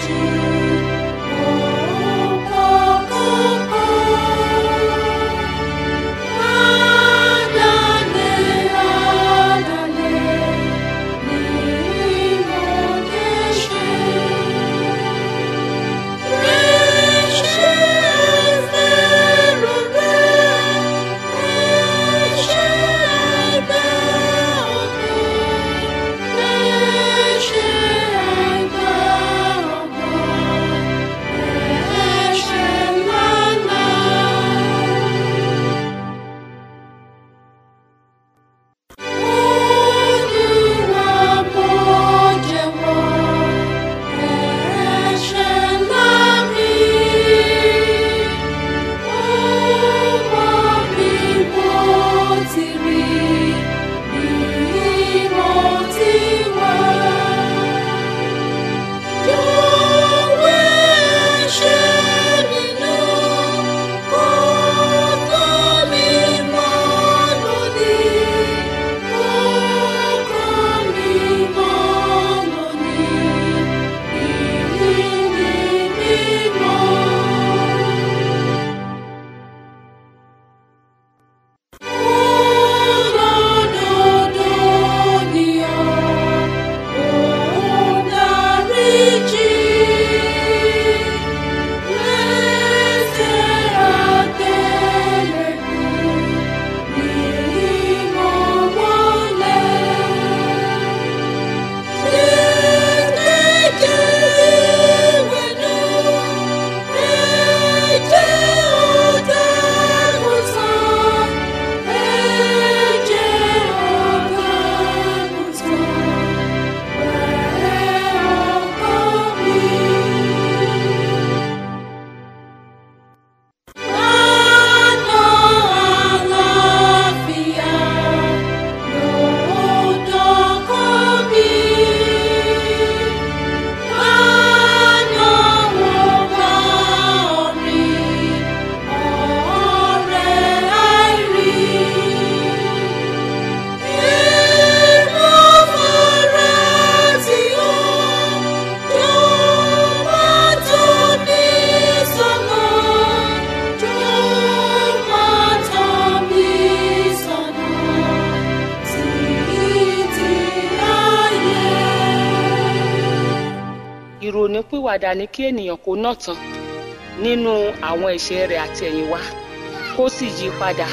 ìrònípìwàdà ní kí ènìyàn kó náà tán nínú àwọn ẹ̀ṣẹ̀ rẹ̀ àti ẹ̀yìnwá kó sì yí padà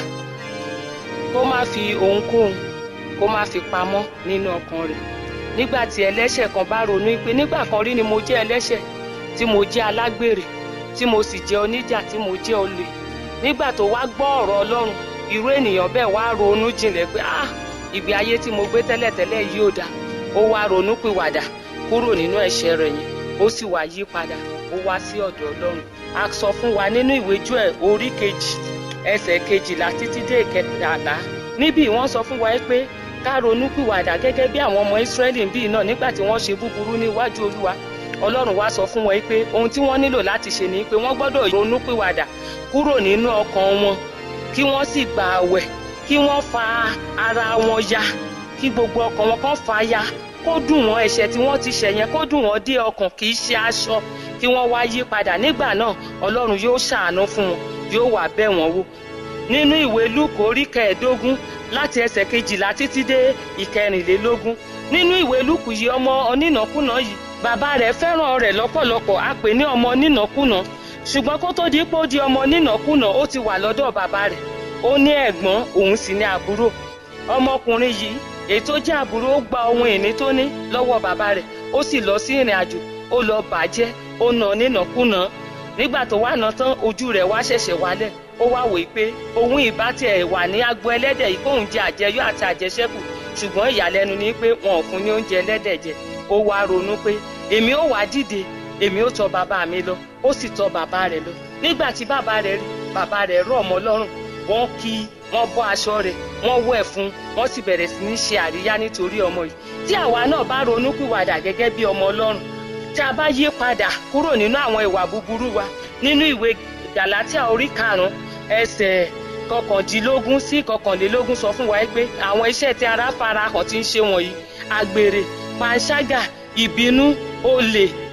kó má fi ohunkóhun kó má fi pamọ́ nínú ọkàn rẹ̀ nígbà tí ẹlẹ́ṣẹ̀ kan bá ronú pé nígbà kan rí ni mo jẹ́ ẹlẹ́ṣẹ̀ tí mo jẹ́ alágbèrè tí mo sì jẹ́ oníjà tí mo jẹ́ olè nígbà tó wá gbọ́ ọ̀rọ̀ Ọlọ́run irú ènìyàn bẹ́ẹ̀ wá ronú jinlẹ̀ pé ah ìgbé ayé tí mo gbé tẹ́lẹ̀tẹ́lẹ̀ yìí ò dáa ó wá ronú pìwàdà kúrò nínú ẹ̀ṣẹ̀ rẹ̀ yẹn ó sì wá yí padà ó wá sí ọ̀dọ̀ Ọlọ́run a sọ fún wa nínú ìwé Jóẹ́lì orí kejì ẹsẹ̀ kejìlá títí dé ìkẹtàlá níbí wọ́n sọ fún wa pé ká ronú pìwàdà gẹ́gẹ́ bí àwọn ọmọ Ísírẹ́lì bíi náà nígbà tí wọ́n ṣe búburú níwájú Olúwa Ọlọ́run wá sọ fún wọn pé ohun tí wọ́n nílò láti ṣe ni pé wọ́n gbọ́dọ̀ ronú pìwàdà kúrò nínú ọkàn wọn kí wọ́n sì gba àwẹ̀ kí wọ́n fa ara wọn ya kí gbogbo ọkàn wọn kàn fa ya kó dùn wọ́n ẹ̀ṣẹ̀ tí wọ́n ti ṣẹ̀ yẹn kó dùn wọ́n dé ọkàn kì í ṣe aṣọ kí wọ́n wá yí padà nígbà náà Ọlọ́run yóò ṣàánú fún wọn yóò wá bẹ̀ wọ́n wò nínú ìwé Lúùkù orí kẹẹ̀ẹ́dógún láti ẹsẹ̀ kejìlá títí dé ìkẹrìnlélógún nínú ìwé Lúùkù yìí ọmọ onínàkúnà yìí bàbá rẹ̀ fẹ́ràn rẹ̀ lọ́pọ̀lọpọ̀ a pè ní ọmọ onínàkúnà ṣùgbọ́n kó tó di pé ó di ọmọ onínàkúnà ó ti wà lọ́dọ̀ bàbá rẹ̀ ó ní ẹ̀gbọ́n òun sì ní àbúrò ọmọkùnrin yìí èyí tó jẹ́ àbúrò ó gba ohun ìní tó ní lọ́wọ́ bàbá rẹ̀ ó sì lọ sí ìrìn àjò ó lọ bàjẹ́ ó nà nínàkúnà nígbà tó wà náà tán ojú rẹ̀ wá ṣẹ̀ṣẹ̀ wálẹ̀ ó wá wòye pé òun ìbá tiẹ̀ wà ní agbo ẹlẹ́dẹ̀ yìí kóun jẹ àjẹyó àti àjẹṣẹ́kù ṣùgbọ́n ìyàlẹ́nu ni pé wọn ò fún ní oúnjẹ ẹlẹ́dẹ̀ jẹ ó wá ronú pé èmi ó wá dìde èmi ó tọ̀ bàbá mi lọ ó sì tọ̀ bàbá rẹ̀ lọ nígbà tí bàbá rẹ̀ rí bàbá rẹ̀ rọ̀ mọ́ lọ́rùn wọ́n kí wọ́n bọ́ aṣọ rẹ̀ wọ́n wẹ̀ fún wọ́n sì bẹ̀rẹ̀ sí ní ṣe àríyá nítorí ọmọ yìí tí àwa náà bá ronú pìwàdà gẹ́gẹ́ bí ọmọ ọlọ́run tí a bá yí padà kúrò nínú àwọn ìwà búburú wa nínú ìwé Gàlátíà orí karùn-ún ẹsẹ̀ kọkàndínlógún sí kọkànlélógún sọ fún wa pé àwọn iṣẹ́ tí ara farahàn ti ń ṣe wọ̀nyí àgbèrè panṣágà ìbínú olè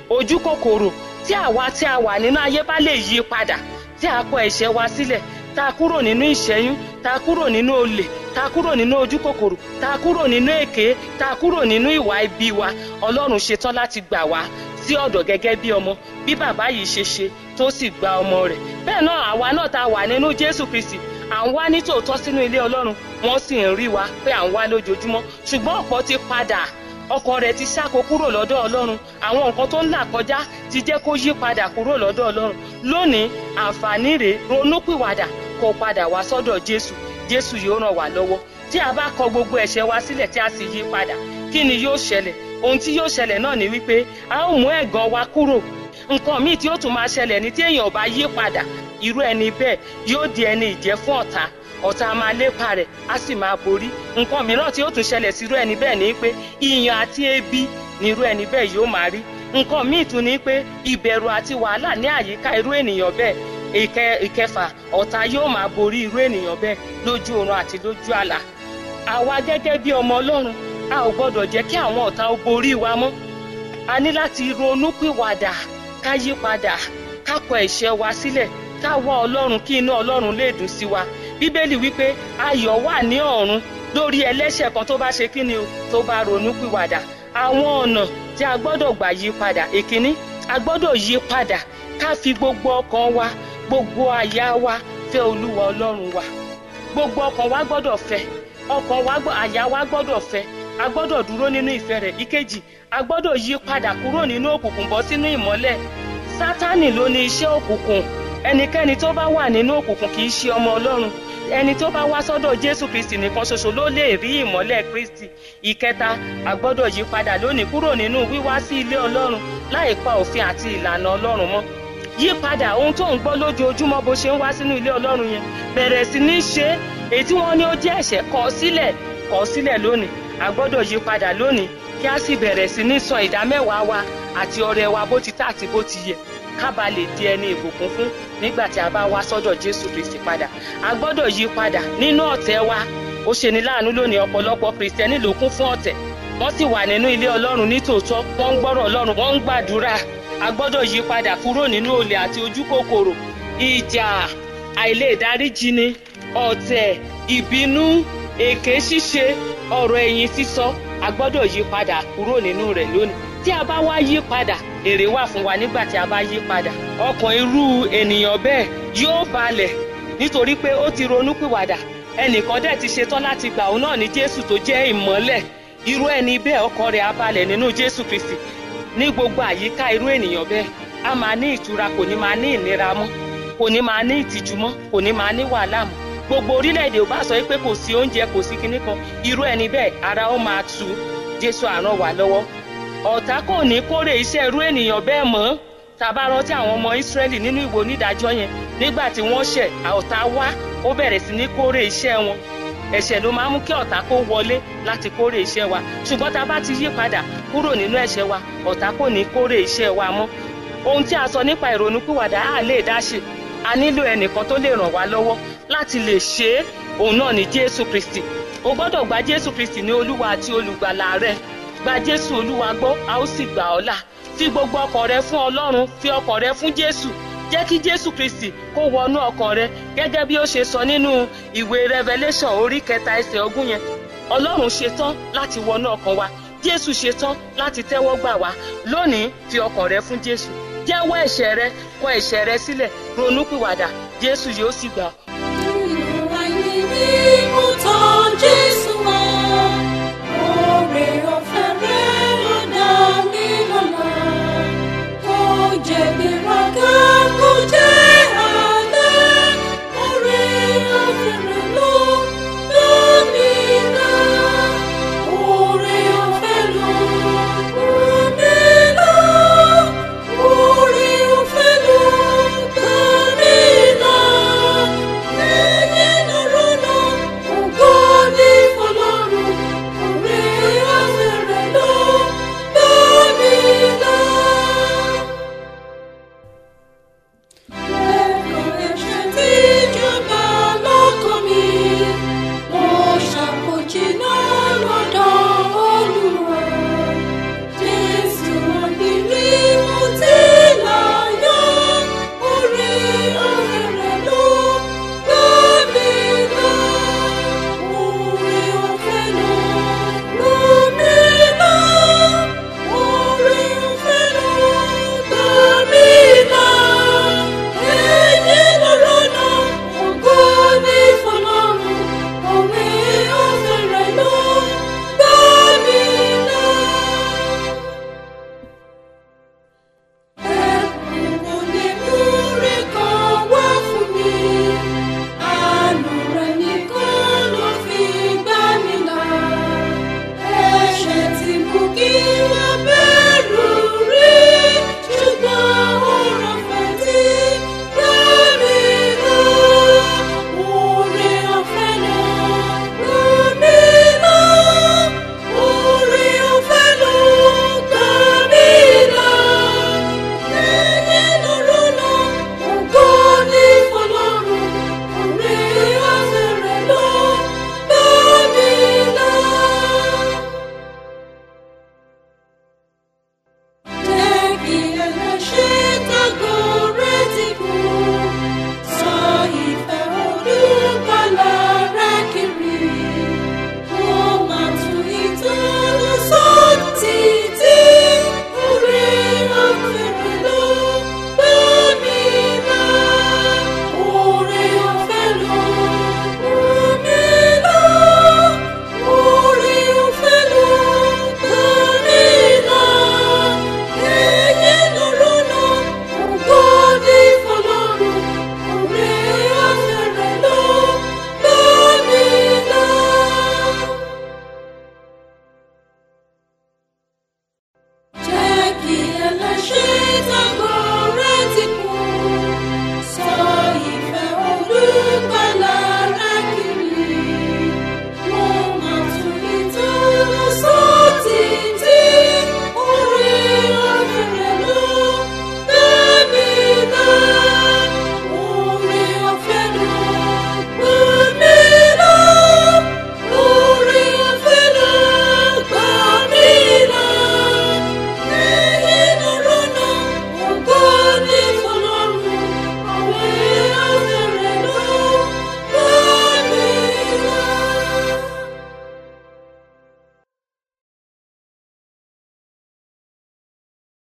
ojú kòkòrò tí àwa tí a wà nínú ayé bá lè yí padà tí a kọ ẹ̀ṣẹ̀ wa sílẹ̀ tá a kúrò nínú ìṣẹ́yún tá a kúrò nínú olè tá a kúrò nínú ojú kòkòrò tá a kúrò nínú èké tá a kúrò nínú ìwà ibi wa ọlọ́run ṣetán láti gbà wá sí ọ̀dọ̀ gẹ́gẹ́ bí ọmọ bí bàbá yìí ṣe ṣe tó sì gba ọmọ rẹ̀ bẹ́ẹ̀ náà àwa náà tá a wà nínú jésù kristi à ń wá ní tòótọ́ sínú ilé ọlọ́run wọ́n sì ń rí wa pé à ń wá lójoojúmọ́ ṣùgbọ́n ọ̀pọ̀ ti padà ọkàn rẹ̀ ti ṣáko kúrò lọ́dọ̀ ọlọ́run àwọn nǹkan tó ń là kọjá ti jẹ́ kó yí padà kúrò lọ́dọ̀ ọlọ́run lónìí àǹfààní rẹ̀ ronúpìwàdà kó padà wá sọ́dọ̀ jésù jésù yóò ràn wá lọ́wọ́ tí a bá kọ gbogbo ẹ̀ṣẹ̀ wa sílẹ̀ tí a sì yí padà kí ni yóò ṣẹlẹ̀ ohun tí yóò ṣẹlẹ̀ náà ni wípé a ó mú ẹ̀gàn wa kúrò nǹkan míì tí ó tún máa ṣẹlẹ̀ ní tí èèyàn bá yí padà irú ẹni bẹ́ẹ̀ yóò di ẹni ìjẹ́ fún ọ̀tá ọ̀tá máa lépa rẹ̀ á sì máa borí nǹkan mìíràn tí ó tún ṣẹlẹ̀ sí irú ẹni bẹ́ẹ̀ ni pé ìyàn àti ebi ni irú ẹni bẹ́ẹ̀ yóò máa rí nǹkan míì tún ni pé ìbẹ̀rù àti wàhálà ní àyíká irú ènìyàn bẹ́ẹ̀ ìkẹ ìkẹfà ọ̀tá yóò máa borí irú ènìyàn bẹ́ẹ̀ lójú oorun àti lójú àlá àwa gẹ́gẹ́ bí ọmọ ọlọ́run a ò gbọ́dọ̀ jẹ́ kí àwọn ọ̀tá ó borí wa mọ́ a ní láti ronúpìwàdà ká yí padà ká kọ ẹ̀ṣẹ̀ wa sílẹ̀ ká wá ọlọ́run kí inú ọlọ́run lè dùn sí wa bíbélì wípé ayọ̀ wà ní ọ̀run lórí ẹlẹ́ṣẹ̀ kan tó bá ṣe kí ni o tó bá ronúpìwàdà àwọn ọ̀nà tí a gbọ́dọ̀ gbà yí padà èkíní a gbọ́dọ̀ yí padà ká fi gbogbo ọkàn wa gbogbo àyà wa fẹ́ olúwa ọlọ́run wa gbogbo ọkàn wa gbọ́dọ̀ fẹ́ ọkàn wa àyà wa gbọ́dọ̀ fẹ́ a gbọ́dọ̀ dúró nínú ìfẹ́ rẹ̀ ìkejì a gbọ́dọ̀ yí padà kúrò nínú òkùnkùn bọ́ sínú ìmọ́lẹ̀ sátánì ló ní iṣẹ́ òkùnkùn ẹnikẹ́ni tó bá wà nínú òkùnkùn kì í ṣe ọmọ ọlọ́run ẹni tó bá wá sọ́dọ̀ jésù kristi nìkan ṣoṣo ló lè rí ìmọ́lẹ̀ kristi ìkẹta a gbọ́dọ̀ yí padà lónìí kúrò nínú wíwá sí ilé ọlọ́run láì pa òfin àti ìlànà ọlọ́run mọ́ yí padà ohun tó ń gbọ́ lójoojúmọ́ bó ṣe ń wá sínú ilé ọlọ́run yẹn bẹ̀rẹ̀ sí ní ṣe èyí tí wọ́n ní ó jẹ́ ẹ̀ṣẹ̀ kọ̀ sílẹ̀ kọ̀ sílẹ̀ lónìí a gbọ́dọ̀ yí padà lónìí kí a sì bẹ̀rẹ̀ sí ní sọ ìdámẹ́wàá wa àti ọrẹ wa bó ti tà àti bó ti yẹ ká ba lè di ẹni ìbùkún fún nígbà tí a bá wá sọ́dọ̀ jésù kristi padà a gbọ́dọ̀ yí padà nínú ọ̀tẹ̀ wa ó ṣe ní láàánú lónìí ọ̀pọ̀lọpọ̀ kristẹni ló kún fún ọ̀tẹ̀ wọ́n sì wà nínú ilé ọlọ́run nítòótọ́ wọ́n ń gbọ́rọ̀ ọlọ́run wọ́n ń gbàdúrà a gbọ́dọ̀ yí padà kúrò nínú olè àti ojú kòkòrò ìjà àìlèdáríjini ọ̀tẹ̀ ìbínú èké ṣíṣe ọ̀rọ̀ ẹ̀yìn sísọ a gbọ́dọ̀ yí padà kúrò nínú rẹ̀ lónìí tí a bá wá yí padà èrè wà fún wa nígbà tí a bá yí padà ọkàn irú ènìyàn bẹ́ẹ̀ yóò balẹ̀ nítorí pé ó ti ronúpìwàdà ẹnìkan dẹ̀ ti ṣetán láti gbà òun náà ní jésù tó jẹ́ ìmọ́lẹ̀ irú ẹni bẹ́ẹ̀ ọkàn rẹ̀ á balẹ̀ nínú jésù kristi ní gbogbo àyíká irú ènìyàn bẹ́ẹ̀ a máa ní ìtura kò ní máa ní ìnira mọ́ kò ní máa ní ìtìjú mọ́ kò ní máa ní wàhálà mọ́ gbogbo orílẹ̀-èdè ò bá sọ pé kò sí oúnjẹ kò sí kinní kan irú ẹni bẹ́ẹ̀ ara ó máa tu jésù àràn wà lọ́wọ́ ọ̀tá kò ní kórè iṣẹ́ irú ènìyàn bẹ́ẹ̀ mọ́ tàbá rántí àwọn ọmọ ìsírẹ́lì nínú ìwò onídàájọ́ yẹn nígbà tí wọ́n ṣẹ̀ ọ̀tá wá ó bẹ̀rẹ̀ sí ní kórè iṣẹ́ wọn ẹ̀ṣẹ̀ ló máa ń mú kí ọ̀tá kó wọlé láti kórè iṣẹ́ wa ṣùgbọ́n tá a bá ti yí padà kúrò nínú ẹ̀ṣẹ̀ wa ọ̀tá kò ní kórè iṣẹ́ wa mọ́ ohun tí a sọ nípa ìrònúpìwàdà á lè dá ṣe a nílò ẹnìkan tó lè ràn wá lọ́wọ́ láti lè ṣe é òun náà ni jésù kristi o gbọ́dọ̀ gba jésù kristi ní olúwa àti olùgbàlà rẹ gba jésù olúwa gbọ́ a ó sì gbà ọ́ là fi gbogbo ọkàn rẹ fún ọlọ́run fi ọkàn rẹ fún jésù jẹ́ kí jésù kristi kó wọnú ọkàn rẹ gẹ́gẹ́ bí ó ṣe sọ nínú ìwé revelation orí kẹta ẹsẹ̀ ogún yẹn ọlọ́run ṣetán láti wọnú ọkàn wa jésù ṣetán láti tẹ́wọ́ gbà wá lónìí fi ọkàn rẹ fún jésù jẹ́wọ́ ẹ̀ṣẹ̀ rẹ kọ ẹ̀ṣẹ̀ rẹ sílẹ̀ ronúpìwàdà jésù yóò sì gbà ọ́. Nínú ayé mi.